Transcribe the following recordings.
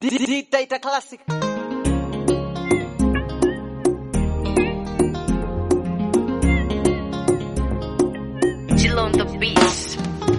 Data Classic. Jill on the beats.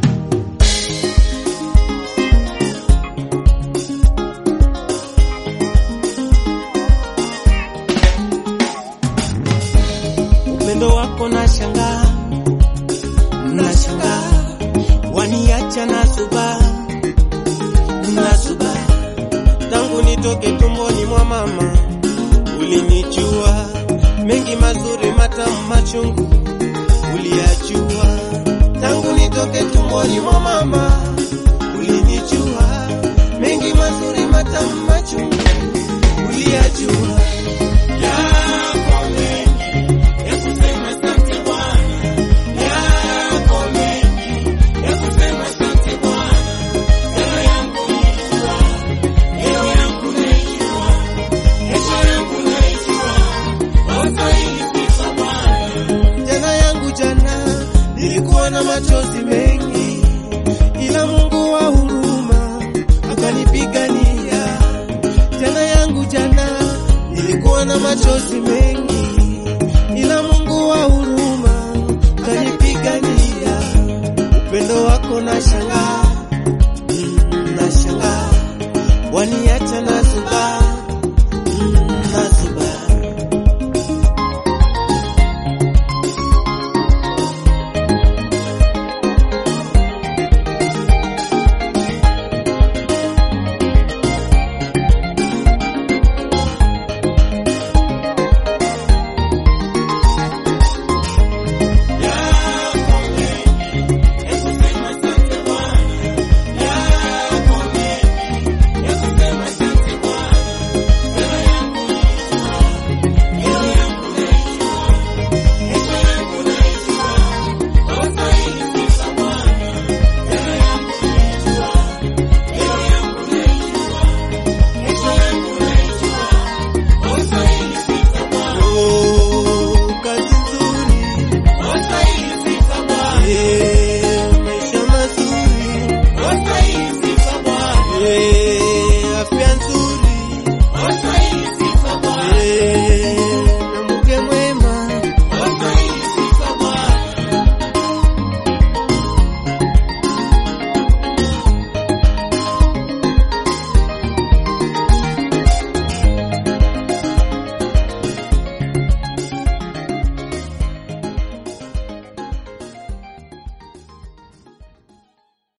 upendo wako na shangaa na shangaa waniacha na suba na suba tangu nitoke tumboni mwa mama ulinijua mengi mazuri matamu machungu uliyajua tangu nitoke tumboni mwa mama ulinijua mengi mazuri matamu machungu uliyajua yako mengi ya kusema asante Bwana, yako mengi ya kusema asante Bwana. Jana yangu naijua, leo yangu naijua, kesho yangu naijua, wastahili sifa Bwana. Jana yangu jana nilikuwa na machozi mengi, ila Mungu wa huruma akanipigania. Jana yangu jana nilikuwa na machozi mengi, ila Mungu wa huruma akanipigania. Upendo wako na shangaa, mm, na shangaa, waniacha na subaa